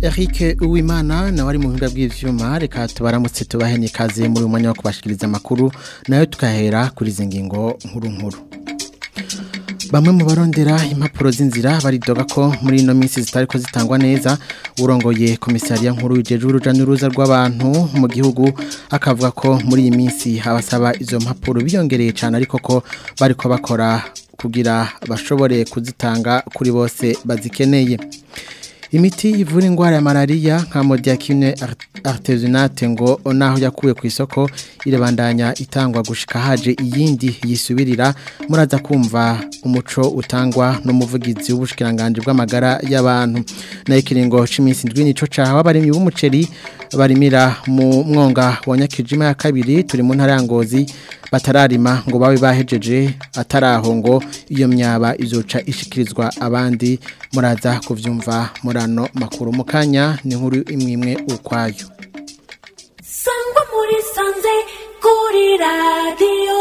Eric Uwimana nawe ari mu buhinga bw'ivyuma reka tubaramutse tubahe n'ikaze muri uyu mwanya wo kubashikiriza amakuru nayo tukahera kuri izi ngingo nkuru nkuru bamwe mu barondera impapuro z'inzira baridoga ko muri ino minsi zitariko zitangwa neza urongoye komisariya nkuru yijeje uruja n'uruza rw'abantu mu gihugu akavuga ko muri iyi minsi abasaba izo mpapuro biyongereye cyane ariko ko bariko bakora kugira bashobore kuzitanga kuri bose bazikeneye imiti ivura indwara ya malariya nka modiakine artesunate ngo naho yakuwe ku isoko irabandanya itangwa gushika haje iyindi yisubirira muraza kumva umuco utangwa n'umuvugizi w'ubushikiranganje bw'amagara y'abantu na ikiringo c'iminsi ndwi nico caha abarimyi b'umuceri barimira mu mwonga wa Nyakijima ya kabiri turi mu ntara ya Ngozi batararima ngo babe bahejeje ataraho ngo iyo myaba izoca ishikirizwa abandi muraza kuvyumva murano makuru mukanya ni nkuru imwe imwe ukwayo sangwa muri sanze kuri radio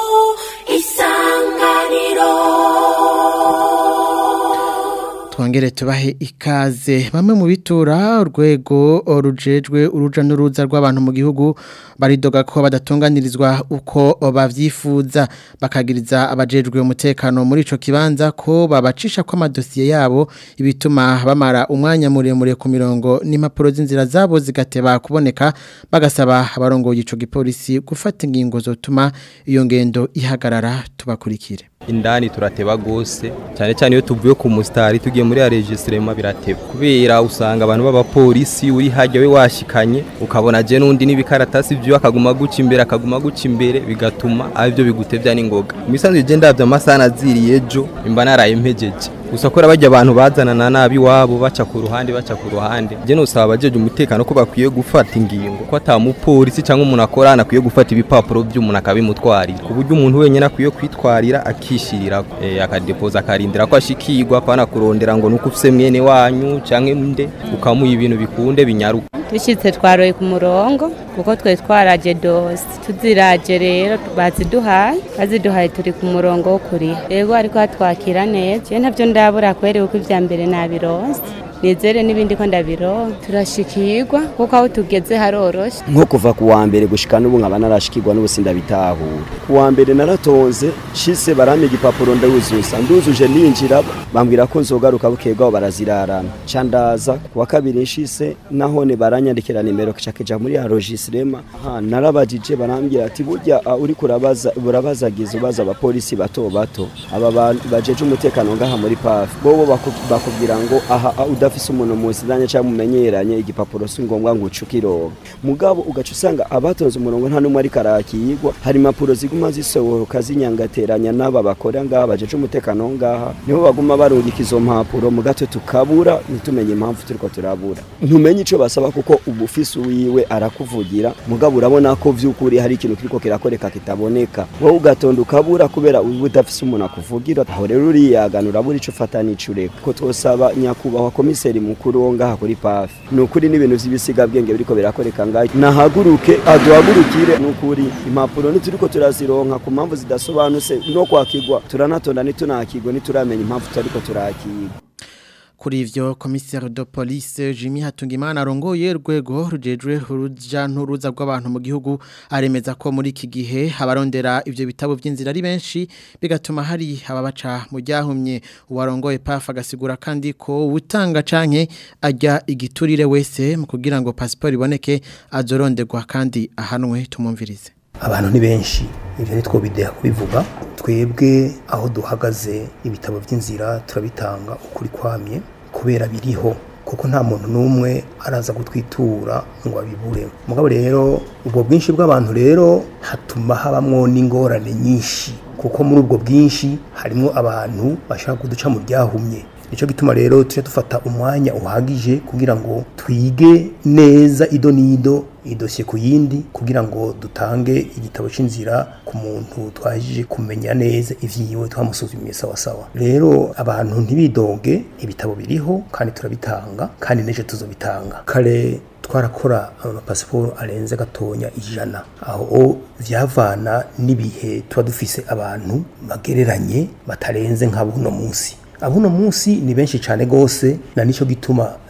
isanganiro twongere tubahe ikaze bamwe mu bitura urwego rujejwe uruja n'uruza rw'abantu mu gihugu baridoga ko badatunganirizwa uko bavyifuza bakagiriza abajejwe umutekano muri ico kibanza ko babacisha ko amadosiye yabo ibituma bamara umwanya muremure ku mirongo n'impapuro z'inzira zabo zigateba kuboneka bagasaba abarongoye ico gipolisi gufata ingingo zotuma iyo ngendo ihagarara tubakurikire indani turateba gose cyane cyane iyo tuvuye ku mustari tugiye muri ya registrema birateba kubera usanga abantu b'abapolisi uri hajya we washikanye ukabona je nundi n'ibikaratasi byo akaguma guca imbere akaguma guca imbere bigatuma aribyo bigutevya n'ingoga misanzwe je ndavye amasaha naziriye ejo imba naraye mpejeje gusa kora bajya abantu bazanana nabi wabo baca ku ruhande baca ku ruhande je nosaba abajeje umutekano ko bakwiye gufata ingingo ko atamupolisi cyangwa umuntu akorana akwiye gufata ibipapuro by'umuntu akabimutwarira ku buryo umuntu wenyine akwiye kwitwarira akishirira e, akadepoza akarindira ko ashikirwa pana kurondera ngo nuko ufise mwene wanyu canke mde ukamuha ibintu bikunde binyaruka dushyitse twaroye ku murongo kuko twe twaraje dose tuziraje rero baziduhaye baziduhaye turi ku murongo wo kuriha rero ariko hatwakira neza ntabyo ndabura kwere uko ibya mbere nabironse nizere n'ibindi ko ndabironka turashikirwa kuko aho tugeze haroroshye nko kuva ku wa mbere gushika n'ubu nkaba narashikirwa n'ubusi ndabitahura ku wa mbere naratonze shise barampa igipapuro ndawuzuza nduzuje ninjira bambwira ko nzogaruka bukebwaho barazirarana ca ndaza ku wa kabiri nshise nahone baranyandikira nimero cakeja muri arogisirema narabajije barambwira ati burya uri kurabaza urabazagiza ubaza abapolisi bato bato aba bajeje umutekano ngaha muri pafi bobo bakubwira ngo aha udafise umuntu muziranye cyangwa mumenyeranye igipapuro si ngombwa ngo ucukironke mugabo ugaca usanga abatonze umurongo nta n'umwe ariko arakiyigwa hari impapuro ziguma zisohoka zinyangateranya n'aba bakora ngaha bajeje umutekano ngaha nibo baguma barungika izo mpapuro mu gato tukabura ntitumenye impamvu turiko turabura ntumenye ico basaba kuko ubufisi wiwe arakuvugira mugabo urabona ko vy'ukuri hari ikintu kiriko kirakoreka kitaboneka wowe ugatonda ukabura kubera uba udafise umuntu akuvugira aho rero uriyagana urabura ico ufata n'ico ureka ko twosaba nyakubahwa komiseri mukuru wo ngaha kuri pafi ni ukuri n'ibintu by'ibisigabwenge biriko birakoreka ngaho nahaguruke aduhagurukire ni ukuri impapuro ntituriko turazironka ku mpamvu zidasobanutse no kwakigwa turanatonda ntitunakigwa ntituramenya impamvu tutariko turakigwa kuri ivyo commissaire de police Jimmy Hatungimana arongoye rwego rujejwe uruja nturuza rw'abantu mu gihugu aremeza ko muri iki gihe abarondera ivyo bitabo vy'inzira ari benshi bigatuma hari ababaca mu ryahumye uwarongoye PAF agasigura kandi ko utanga canke ajya igiturire wese mu kugira ngo passport iboneke azoronderwa kandi ahanwe tumumvirize abantu ni benshi ibyo ni two bideha kubivuga twebwe aho duhagaze ibitabo by'inzira turabitanga ukuri kwamye kubera biriho kuko nta muntu n'umwe araza gutwitura ngo abibure mugabo rero ubwo bwinshi bw'abantu rero hatuma habamwo n'ingorane nyinshi kuko muri ubwo bwinshi harimo abantu bashaka kuduca mu ryahumye nicyo gituma rero tujya dufata umwanya uhagije kugira ngo twige neza ido n'ido idosiye ku yindi kugira ngo dutange igitabo cy'inzira ku muntu twajije kumenya neza ivyiwe twamusuzumiye sawa sawa rero abantu ntibidoge ibitabo biriho kandi turabitanga kandi neje tuzobitanga kare twarakora amapasiporo arenze gatonya ijana aho vyavana n'ibihe tuba dufise abantu bagereranye batarenze nka buno munsi abuno munsi ni benshi cyane gose na nico gituma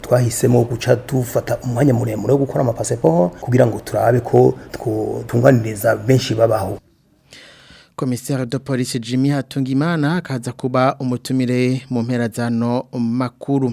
twahisemo guca dufata umwanya muremure wo gukora amapasiporo kugira ngo turabe ko twotunganiriza benshi babaho komiseri de polisi Jimmy Hatungimana akaza kuba umutumire mu mpera zano makuru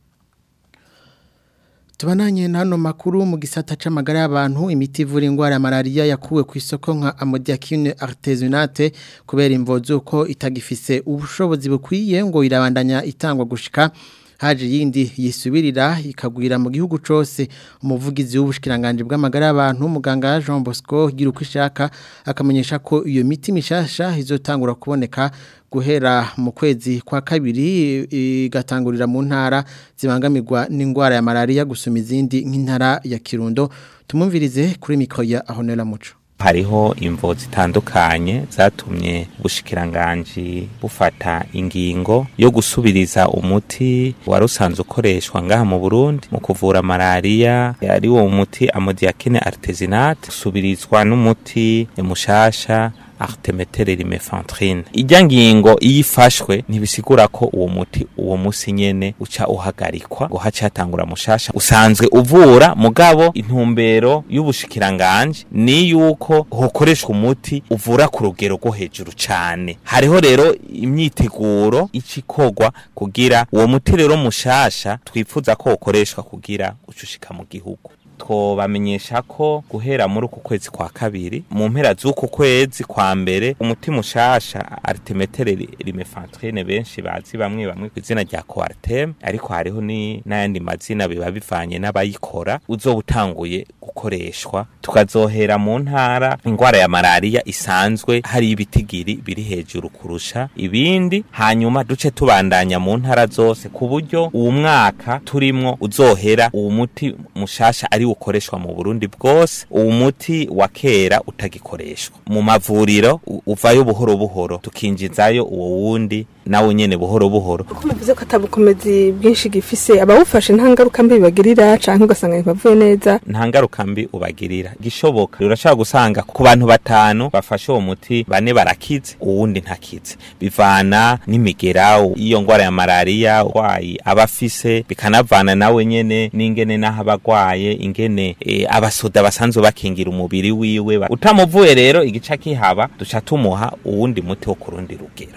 Tubananye nano makuru mu gisata c'amagara y'abantu imiti ivura ingwara ya malaria yakuwe ku isoko nka amodiakine artesunate kubera imvozo ko itagifise ubushobozi bukwiye ngo irabandanya itangwa gushika haje yindi yisubirira ikagwira mu gihugu cose umuvugizi w'ubushikiranganje bw'amagara y'abantu muganga Jean Bosco gira uko ishaka akamenyesha ko iyo miti mishasha izotangura kuboneka guhera mu kwezi kwa kabiri igatangurira mu ntara zibangamirwa n'indwara ya malaria gusuma izindi nk'intara ya Kirundo tumumvirize kuri mikro ya Ahonera Muco hariho imvo zitandukanye zatumye ubushikiranganje bufata ingingo yo gusubiriza umuti wari usanzwe ukoreshwa ngaha mu Burundi mu kuvura malaria ari wo muti amodiakine artesunate usubirizwa n'umuti mushasha artemetere rimefentrine ijya ngingo iyo ifashwe ntibisigura ko uwo muti uwo musi nyene uca uhagarikwa ngo haca hatangura mushasha usanzwe uvura mugabo intumbero y'ubushikiranganje ni yuko hokoreshwa umuti uvura ku rugero rwo hejuru cane hariho rero imyiteguro icikorwa kugira uwo muti rero mushasha twifuza ko ukoreshwa kugira ucushika mu gihugu twobamenyesha ko guhera muri uku kwezi kwa kabiri mu mpera z'uku kwezi kwa mbere umuti mushasha artemetere rimefentrine benshi bazi bamwe bamwe ku izina rya coartem ariko hariho ni n'ayandi mazina biba bivanye n'abayikora uzoba utanguye gukoreshwa tukazohera mu ntara ingwara ya malaria isanzwe hari ibitigiri biri hejuru kurusha ibindi hanyuma duce tubandanya mu ntara zose ku buryo uwo mwaka turimwo uzohera uwo muti mushasha ari ukoreshwa mu Burundi bwose uwo muti wa kera utagikoreshwa mu mavuriro uvayo buhoro buhoro tukinjizayo uwo wundi nawe nyene buhoro buhoro uko muvuze ko atabukomezi bwinshi gifise abawufashe nta ngaruka mbi bibagirira canke ugasanga ntibavuye neza nta ngaruka mbi ubagirira gishoboka urashobora gusanga ku bantu batanu bafashe uwo muti bane barakize uwundi ntakize bivana n'imigera iyo ngwara ya malaria urwayi aba afise bikanavana nawe nyene n'ingene n'aho abagwaye ingene e, abasoda basanzwe bakingira umubiri wiwe utamuvuye rero igica kihaba duca tumuha uwundi muti wo kurundi rugero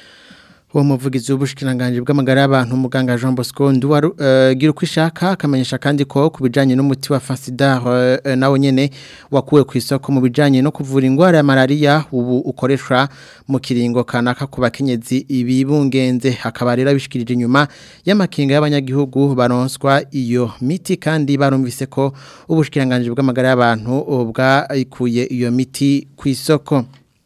uwo muvugizi w'ubushikiranganje bw'amagara y'abantu muganga Jean Bosco Nduwaru uh, gira uko ishaka akamenyesha kandi ko kubijanye n'umuti wa Fansidar uh, nawo nyene wakuwe ku isoko mu bijanye no kuvura ingwara ya malaria ubu ukoreshwa mu kiringo kanaka ku bakenyezi ibibungenze hakaba rero bishikirije inyuma y'amakinga y'abanyagihugu baronswa iyo miti kandi barumvise ko ubushikiranganje bw'amagara y'abantu bwayikuye iyo miti ku isoko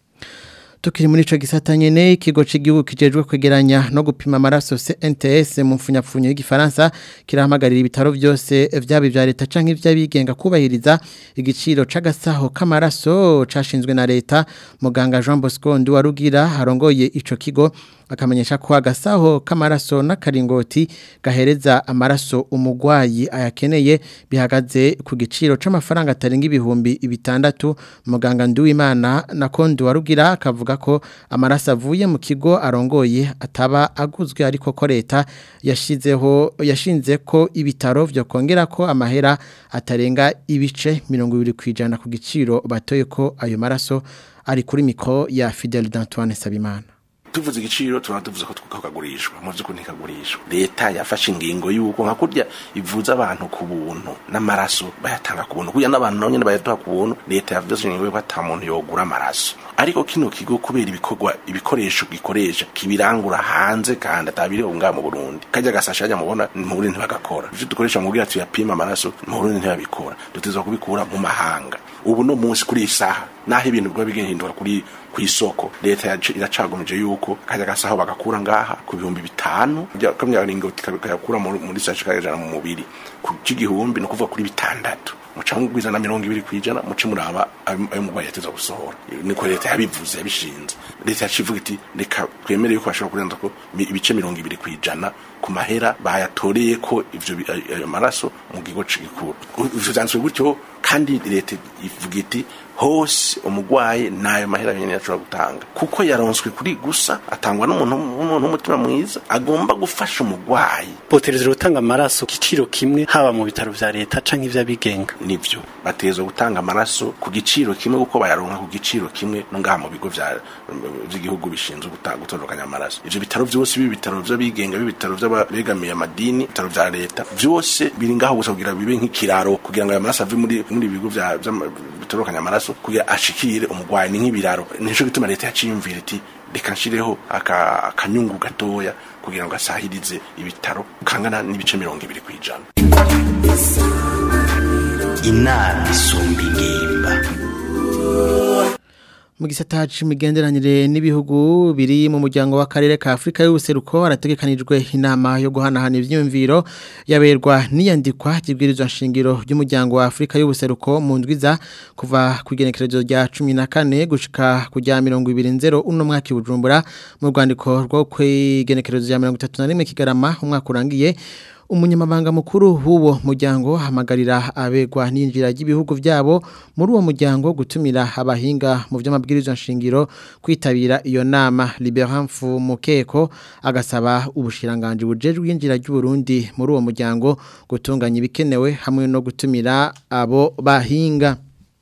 Tukiri muri ico gisata nyene ikigo c'igihugu kijejwe kwegeranya no gupima amaraso CNTS mu mfunyapfunyo y'igifaransa kirahamagarira ibitaro byose vyabi vya leta canke ivy'abigenga kubahiriza igiciro c'agasaho k'amaraso cashinzwe na leta muganga Jean Bosco Nduwarugira harongoye ico kigo akamenyesha ko agasaho k'amaraso n'akaringoti gahereza amaraso umugwayi ayakeneye bihagaze ku giciro c'amafaranga atarenga ibihumbi bitandatu muganga Nduwimana na Kondo warugira akavuga ko amaraso avuye mu kigo arongoye ataba aguzwe ariko ko leta yashizeho yashinze ko ibitaro byo kongera ko amahera atarenga ibice 20 kwijana ku giciro batoye ko ayo maraso ari kuri mikro ya Fidel d'Antoine Sabimana tuvuze igiciro tuba tuvuze ko tukagurishwa mu by'ukuri ntikagurishwa leta yafashe ingingo y'uko nka kurya ivuza abantu ku buntu n'amaraso bayatanga ku buntu kugira n'abantu nabo nyine bayaduha ku buntu leta yafashe ingingo y'uko ata muntu yogura amaraso ariko kino kigo kubera ibikorwa ibikoresho gikoresha kibirangura hanze kandi atabiri ngaha mu Burundi kajya gasasha ajya mubona mu Burundi ntibagakora ivyo dukoresha mu kugira tuyapima amaraso mu Burundi ntibabikora dutezwa kubikura mu mahanga ubu no munsi kuri isaha naho ibintu biba bigihinduka kuri ku isoko leta iracagumije yuko kajya gasaho bagakura ngaha ku bihumbi bitanu kamya ringo kayakura muri sashi kajana mu mubiri ku gihumbi no kuvuga kuri bitandatu muca mugwiza na mirongo ibiri kwijana muce muraba ayo mugwayi yateza gusohora niko leta yabivuze yabishinze leta yacivuga iti reka twemere yuko bashobora kurenza ko ibice mirongo ibiri kwijana ku mahera bayatoreye ko ivyo bi- ayo ayo maraso mu gigo c'igikuru ivyo vyanditswe gutyo kandi leta ivuga iti hose umugwayi nayo mahera nyene yashobora gutanga kuko yaronswe kuri gusa atangwa n'umuntu w'umuntu w'umutima mwiza agomba gufasha umugwayi botereza gutanga amaraso ku giciro kimwe haba mu bitaro vya leta canke ivy'abigenga nivyo bategerezwa gutanga amaraso ku giciro kimwe kuko bayaronka ku giciro kimwe no ngaha mu bigo vya- vy'igihugu bishinzwe guta- gutondekanya amaraso ivyo bitaro vyose bibi bitaro vy'abigenga bibi bitaro vy'abegamiye amadini bitaro vya leta vyose biri ngaho gusa kugira bibe nk'ikiraro kugira ngo ayo maraso ave muri muri ibi bigo vya- vy'ama- bitondekanya amaraso kugira ashikire umugwayi ni nk'ibiraro nico gituma leta yaciyumvira iti reka nshireho aka- akanyungu gatoya kugira ngo asahirize ibitaro kangana n'ibice mirongo ibiri kw'ijana inama isumba ingimba mu gisata c'imigenderanire n'ibihugu biri mu muryango w'akarere ka Afrika y'ubuseruko harategekanijwe inama yo guhanahana ivyiyumviro yaberwa n'iyandikwa ry'ibwirizwa nshingiro ry'umuryango wa Afrika y'ubuseruko mu ndwiza kuva ku igenekerezo rya 14 gushika ku rya 220 uno mwaka i Bujumbura mu rwandiko rwo kwigenekerezo rya 31 kigarama umwaka urangiye umunyamabanga mukuru w'uwo muryango hamagarira abegwa n'injira ry'ibihugu byabo muri uwo muryango gutumira abahinga mu by'amabwirizwa nshingiro kwitabira iyo nama Liberan Mukeko agasaba ubushiranganje bujejwe injira ry'u Burundi muri uwo muryango gutunganya ibikenewe hamwe no gutumira abo bahinga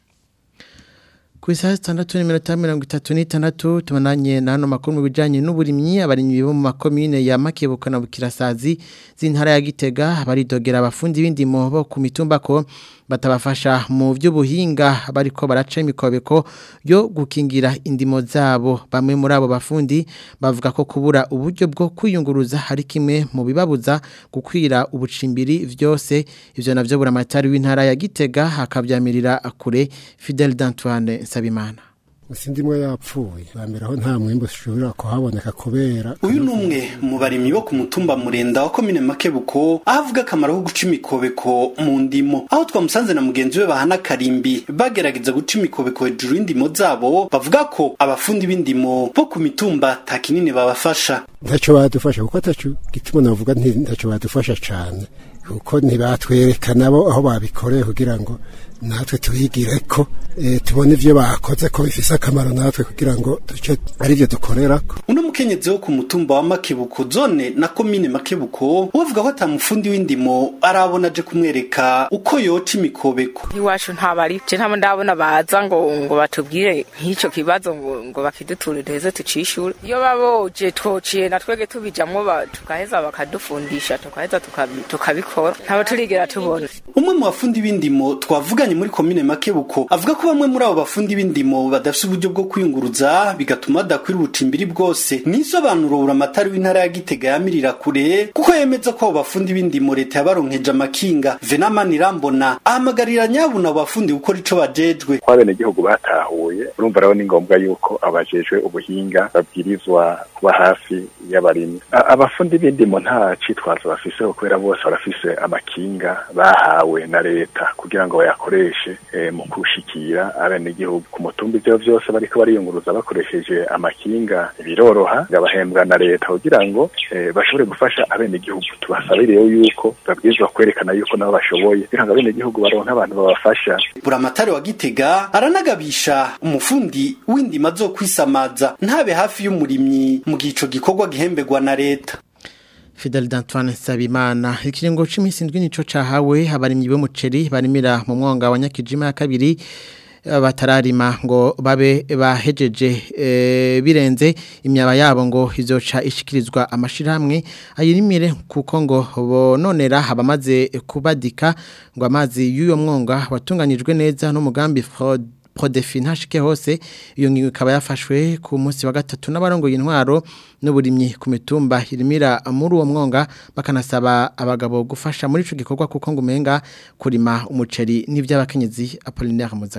ku isaha zitandatu n'iminota mirongo itatu n'itandatu tumananye na hano makuru mu bijyanye n'uburimyi abarimyi bo mu makomine ya makebuka na bukirasazi z'intara ya gitega baridogera abafundi b'indimo bo ku mitumba ko batabafasha mu by'ubuhinga bariko baraca imikobeko yo gukingira indimo zabo bamwe muri abo bafundi bavuga ko kubura uburyo bwo kwiyunguruza hari kimwe mu bibabuza gukwira ubucimbiri vyose ivyo navyo buramatari w'intara ya Gitega hakabyamirira kure Fidel d'Antoine Sabimana Musindimwe yapfuye bambera aho nta mwimbo ushobora kuhaboneka kubera uyu ni umwe mu barimyi bo ku mutumba murenda wa komine makebuko aho avuga akamaro ko guca imikobeko mu ndimo aho twamusanze na mugenzi we bahana karimbi bagerageza guca imikobeko hejuru y'indimo zabo bavuga ko abafundi b'indimo bo ku mitumba ta kinini babafasha ntacyo badufasha kuko ataco gituma navuga nti ntacyo badufasha cane kuko ntibatwereka nabo aho babikoreye kugira ngo natwe tubigire ko eh, tubone ivyo bakoze ko bifise akamaro natwe kugira ngo duce ari vyo dukorerako uno mukenyezi wo ku mutumba wa makebuko zone na komine makebuko bavuga ko ata mufundi w'indimo arabona aje kumwereka uko yoca imikobeko iwacu ntabari je ntabwo ndabona baza ngo ngo batubwire nk'icyo kibazo ngo ngo bakiduture duheze tucishure iyo baboje twociye na twege tubijamwo ba- tukaheza bakadufundisha tukaheza tukabi- tukabikora ntabwo turigera tubona umwe mu bafundi b'indimo twavuganye muri komine makebuko avuga ko bamwe muri abo bafundi b'indimo badafite uburyo bwo kwiyunguruza bigatuma badakwira ubucimbiri bwose nisobanuro buramatari w'intara ya gitega yamirira kure kuko yemeza ko abo bafundi b'indimo leta yabaronkeje amakinga venamani irambona ahamagarira nyabuna abo bafundi gukora ico bajejwe ko abenegihugu batahuye urumva rero ni ngombwa yuko abajejwe ubuhinga babwirizwa kuba hafi y'abarimyi A- abafundi b'indimo nta citwazo bafise kubera bose barafise amakinga bahawe na leta kugira ngo bayakoreshe eh, mu kushikira abenegihugu ku mutumba ivyo vyose bariko bariyunguruza bakoresheje amakinga biroroha gabahembwa na leta kugira ngo eh, bashobore gufasha abenegihugu tubasabire rero yuko babwirizwa kwerekana yuko nabo bashoboye kugira ngo abenegihugu baronke abantu babafasha buramatari wa gitega aranagabisha umufundi w'indima zo kwisamaza ntabe hafi y'umurimyi mu gihe ico gikorwa gihembegwa na leta Fidel d'Antoine Sabimana ikiringo c'imisi ndwi nico cahawe abarimyi b'umuceri barimira mu mwonga wa Nyakijima ya kabiri eh, batararima ngo babe bahejeje eh, birenze imyaba yabo ngo izoca ishikirizwa amashirahamwe ayirimire kuko ngo bononera abamaze kubadika ngo amazi y'uyo mwonga watunganijwe neza n'umugambi fraud Prodefi ntashike hose iyo ngingo ikaba yafashwe ku munsi wa gatatu n'abarongoye intwaro n'uburimyi ku mitumba irimira muri uwo mwonga bakanasaba abagabo gufasha muri ico gikorwa kuko ngo umenga kurima umuceri n'ivy'abakenyezi Apollinaire Muzagara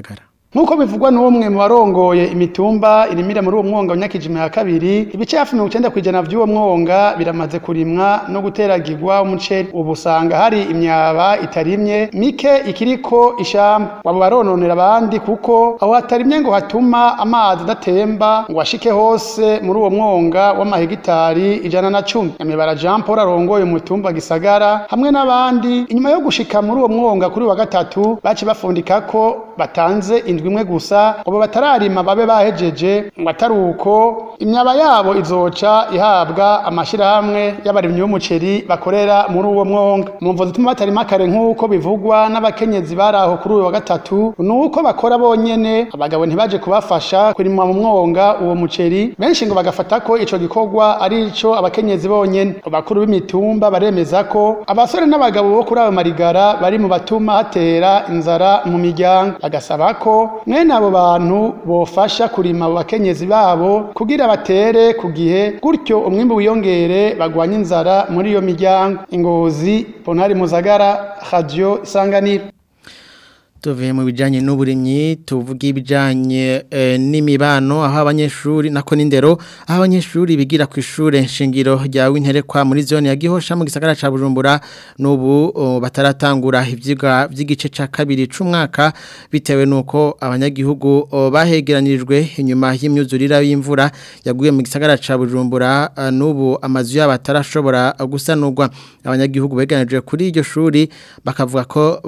Nkuko bivugwa n'umwe mu barongoye imitumba irimira muri uwo mwonga wa Nyakijima ya kabiri ibice hafi 90 kwijana vy'uwo mwonga biramaze kurimwa no guteragirwa umuceri ubu usanga hari imyaba itarimye mike ikiriko ishamba wabo barononera abandi kuko aho hatarimye ngo hatuma amazi adatemba ngo ashike hose muri uwo mwonga w'amahegitari ijana na cumi Nyamibara Jean Paul arongoye umutumba gisagara hamwe n'abandi inyuma yo gushika muri uwo mwonga kuri wa gatatu baci bafundika ko batanze indwi imwe gusa ngo batararima babe bahejeje ngo atari uko imyaba yabo izoca ihabwa amashirahamwe y'abarimyi b'umuceri bakorera muri uwo mwonga mu mvo zituma batarima kare nk'uko bivugwa n'abakenyezi bari aho kuri uyu wa gatatu ni uko bakora bonyene abagabo ntibaje kubafasha kurima mu mwonga uwo muceri benshi ngo bagafata ko ico gikorwa ari ico abakenyezi bonyene abakuru b'imitumba baremeza ko abasore n'abagabo bo kuri ayo marigara bari mu batuma hatera inzara mu miryango bagasaba ko mwene abo bantu bofasha kurima abo bakenyezi babo kugira batere ku gihe gutyo umwimbu wiyongere bagwanye inzara muri iyo miryango ingozi ponari muzagara radio isanganiro tuvuye mu bijyanye n'uburimyi tuvuga ibijyanye n'imibano aho abanyeshuri nako n'indero aho abanyeshuri bigira ku ishuri nshingiro rya winterekwa muri zone ya gihosha mu gisagara cya bujumbura n'ubu bataratangura ibyigwa by'igice cya kabiri cy'umwaka bitewe n'uko abanyagihugu bahegeranirijwe inyuma y'imyuzurire y'imvura yaguye mu gisagara cya bujumbura n'ubu amazu yabo atarashobora gusanurwa abanyagihugu begeranijwe kuri iryo shuri bakavuga ko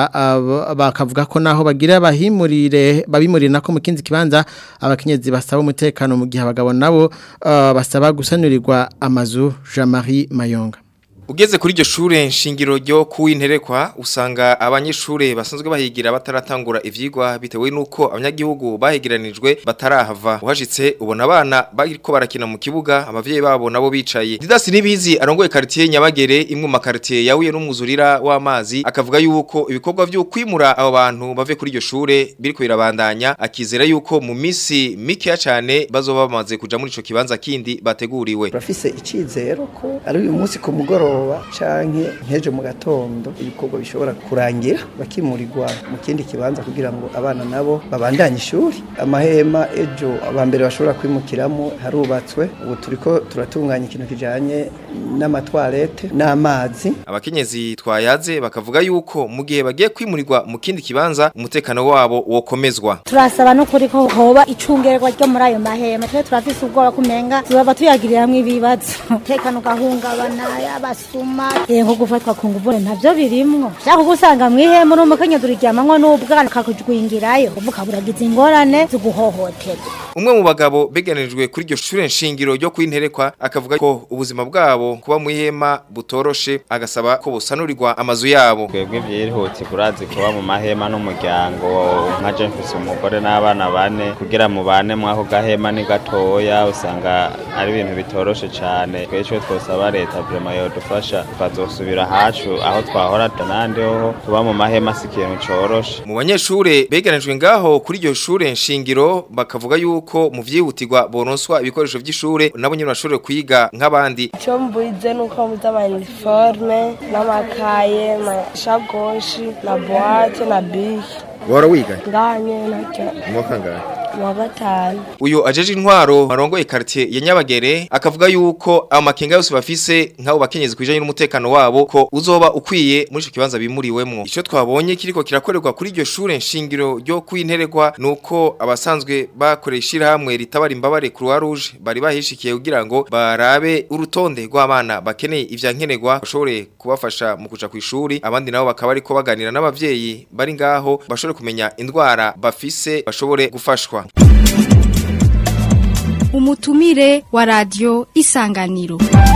bata bakavuga ko naho bagira bahimurire babimurire nako mu kindi kibanza abakenyezi basaba umutekano mu gihe abagabo nabo uh, basaba gusanurirwa amazu Jean-Marie Mayonga Ugeze kuri iryo shure nshingiro ryo kuwinterekwa usanga abanyeshure basanzwe bahigira bataratangura ivyigwa bitewe nuko abanyagihugu bahegeranijwe batarahava uhashitse ubona abana bariko barakina mu kibuga abavyeyi babo nabo bicaye Didas nibizi arongoye quartier Nyabagere imwe mu quartier yahuye n'umwuzurira w'amazi akavuga yuko ibikorwa byo kwimura abo bantu bave kuri iryo shure biriko birabandanya akizera yuko mu misi mike cyane bazoba bamaze kuja muri ico kibanza kindi bateguriwe Urafise icizero ko ari uyu munsi ku mugoroba canke nkejo mu gatondo ibikorwa bishobora kurangira bakimurirwa mu kindi kibanza kugira ngo abana nabo babandanye ishuri amahema ejo abambere bashobora kwimukiramo harubatswe ubu turiko turatunganya ikintu kijanye n'amatwarete n'amazi abakenyezi twayaze bakavuga yuko mu gihe bagiye kwimurirwa mu kindi kibanza umutekano wabo wokomezwa turasaba no kuri ko hoba icungerwa ryo muri ayo mahema twe turafise ubwoba kumenga tubaba tuyagiriramwo ibibazo umutekano ugahungabana y'abasuma nko gufatwa ku nguvu ntavyo birimwo shaka gusanga mwihema uri umukenyezi uriryamamwo n'ubwana kakujwingirayo uvuga buragize ingorane zo guhohotera umwe mu bagabo beganirijwe kuri iryo shure nshingiro ryo kwinterekwa akavuga ko ubuzima bwabo kuba mu ihema butoroshe agasaba ko busanurirwa amazu yabo twebwe vyirihuti kurazi kuba mu mahema n'umuryango nka je mfise umugore n'abana bane kugira mu bane mwako gahema ni gatoya usanga ari ibintu bitoroshe cane twecwe twosaba leta vrema yodufasha tukazosubira hacu aho twahora tanande ho tuba mu mahema si ikintu coroshe mu banyeshure beganijwe ngaho kuri iryo shure nshingiro bakavuga yuko mu vyihutirwa boronswa ibikoresho vy'ishure nabo nyene bashobore kwiga nk'abandi icyo mbuze ni uko mbuze amaniforme n'amakaye amashakoshi na buwate na bike wara wiga nganye nacyo mwaka ngahe wa gatanu uyu ajeje intwaro barongoye quartier ya Nyabagere akavuga yuko amakenga yose bafise nk'abo bakenyezi kwijanye n'umutekano wabo ko uzoba ukwiye muri ico kibanza bimuriwemwo ico twabonye kiriko kirakorerwa kuri iryo shure nshingiro ryo kwinteregwa nuko abasanzwe bakoresha hamwe ritabara imbabare Croix Rouge bari bahishikiye kugira ngo barabe urutonde rw'abana bakeneye ivyankenerwa bashobore kubafasha mu kuja ku ishuri abandi nabo bakaba ariko baganira n'abavyeyi bari ngaho bashobore kumenya indwara bafise bashobore gufashwa umutumire wa radio isanganiro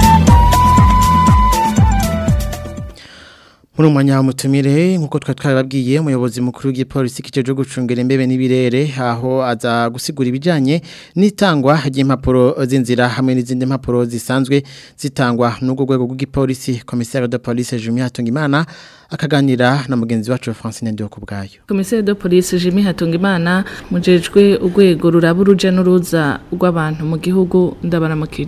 muri umwanya w'umutumire nk'uko twari twababwiye umuyobozi mukuru w'igipolisi kijeje gucungira imbebe n'ibirere aho aza gusigura ibijyanye n'itangwa ry'impapuro z'inzira hamwe n'izindi mpapuro zisanzwe zitangwa n'ubwo rwego rw'igipolisi komisari de police Jimmy Hatungimana akaganira na mugenzi wacu Francine Ndio kubgayo komisari de police Jimmy Hatungimana mujejwe urwego ruraba uruja n'uruza rw'abantu mu gihugu ndabaramukije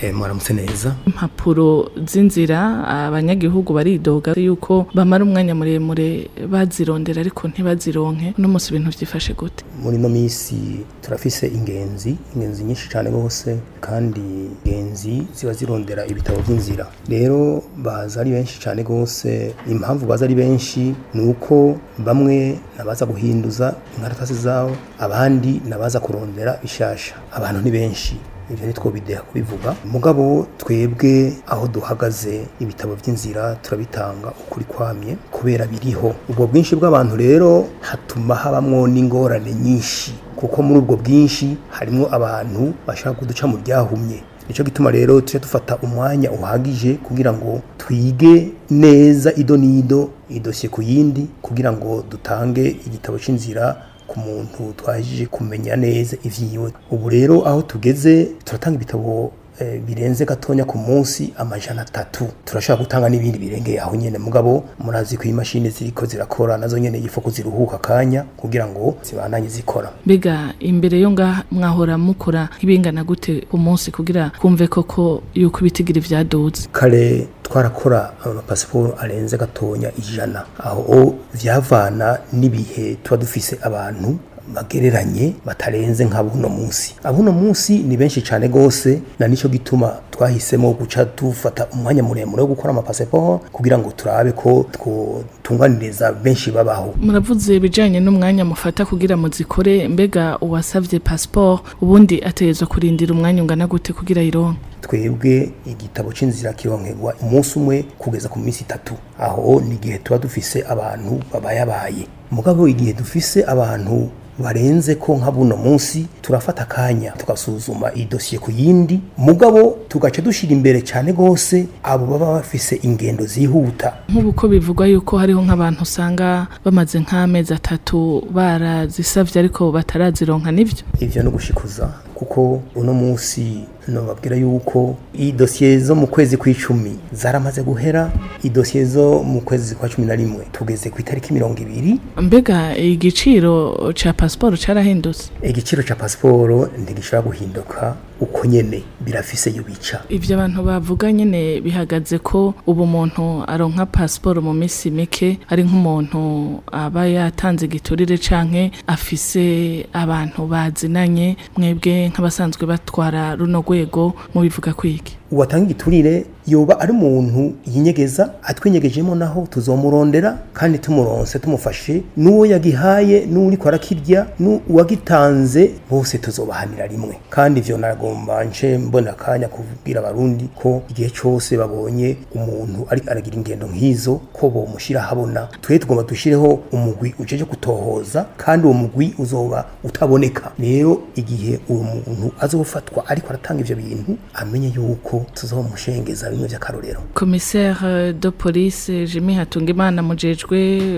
eh, mwaramutse neza impapuro z'inzira abanyagihugu baridoga yuko bamara umwanya muremure bazirondera ariko ntibazironke uno munsi ibintu byifashe gute muri no misi turafise ingenzi ingenzi nyinshi cyane rwose kandi ingenzi ziba zirondera ibitabo by'inzira rero baza ari benshi cyane rwose impamvu baza ari benshi ni uko bamwe nabaza guhinduza inkaratasi zabo abandi nabaza kurondera bishasha abantu ni benshi ibyo ni two bideha kubivuga mugabo twebwe aho duhagaze ibitabo by'inzira turabitanga ukuri kwamye kubera biriho ubwo bwinshi bw'abantu rero hatuma habamwo n'ingorane nyinshi kuko muri ubwo bwinshi harimo abantu bashaka kuduca mu ryahumye nicyo gituma rero tujya dufata umwanya uhagije kugira ngo twige neza ido n'ido idosiye ku yindi kugira ngo dutange igitabo cy'inzira ku muntu twahejije kumenya neza ivyiwe ubu rero aho tugeze turatanga ibitabo eh, birenze gatonya ku munsi amajana atatu turashobora gutanga n'ibindi birengeye aho nyene mugabo murazi ko imashini ziriko zirakora nazo nyene yifo kuziruhuka kanya kugira ngo zibandanye zikora mbega imbere yo ngaha mwahora mukora nk'ibingana gute ku munsi kugira kumve koko yuko ibitigira vyaduze kare twarakora amapasiporo arenze gatonya ijana aho vyavana n'ibihe tuba dufise abantu bagereranye batarenze nka buno munsi abuno munsi ni benshi cyane gose na nico gituma twahisemo guca dufata umwanya muremure wo gukora amapasiporo kugira ngo turabe ko twotunganiriza benshi babaho muravuze ibijanye n'umwanya mufata kugira muzikore mbega uwasavye passport ubundi ategerezwa kurindira umwanya ungana gute kugira yironke twebwe igitabo c'inzira kironkerwa umunsi umwe kugeza ku minsi itatu aho ni igihe tuba dufise abantu babayabaye mugabo igihe dufise abantu barenze ko nka buno munsi turafata akanya tugasuzuma idosiye ku yindi mugabo tugaca dushira imbere cyane gose abo baba bafise ingendo zihuta nk'ubu ko bivugwa yuko hariho nk'abantu usanga bamaze nk'amezi atatu barazisavye ariko batarazironka nivyo ivyo no gushikuza kuko uno munsi nobabwira yuko idosiye zo mu kwezi kw'icumi zaramaze guhera idosiye zo mu kwezi kwa cumi na rimwe tugeze ku itariki mirongo ibiri mbega igiciro ca pasiporo carahindutse igiciro ca pasiporo ntigishobora guhinduka uko nyene birafise iyo bica ivyo abantu bavuga nyene bihagaze ko ubu umuntu aronka pasiporo mu minsi mike ari nk'umuntu aba yatanze igiturire canke afise abantu bazinanye mwebwe nk'abasanzwe batwara runo rwego mubivuga kwiki uwatanga igiturire yoba ari umuntu yinyegeza atwinyegejemo naho tuzomurondera kandi tumuronse tumufashe n'uwo yagihaye n'uri ko arakirya n'uwagitanze bose tuzobahanira rimwe kandi ivyo nagomba nce mbona akanya kubwira abarundi ko igihe cyose babonye umuntu ari aragira ingendo nk'izo ko bomushira habona twe tugomba dushireho umugwi ujeje kutohoza kandi uwo mugwi uzoba utaboneka rero igihe uwo muntu azofatwa ariko aratanga ivyo bintu amenye yuko tuzomushengeza bimwe vy'akarorero commissaire de police Jimmy Hatungimana mujejwe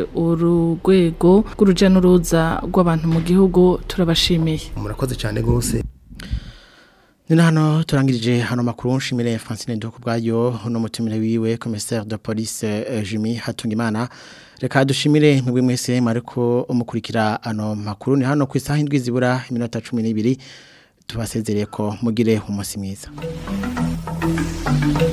urugwego rw'uruja n'uruza rw'abantu mu gihugu turabashimiye murakoze cyane gose Nina hano turangirije hano makuru nshimire Francine Ndoko bwayo no mutumire wiwe commissaire de police eh, Jimmy Hatungimana reka dushimire mwebwe mwese mariko umukurikira ano makuru ni hano ku isaha indwi zibura iminota 12 tubasezereye ko mugire umunsi mwiza Thank you.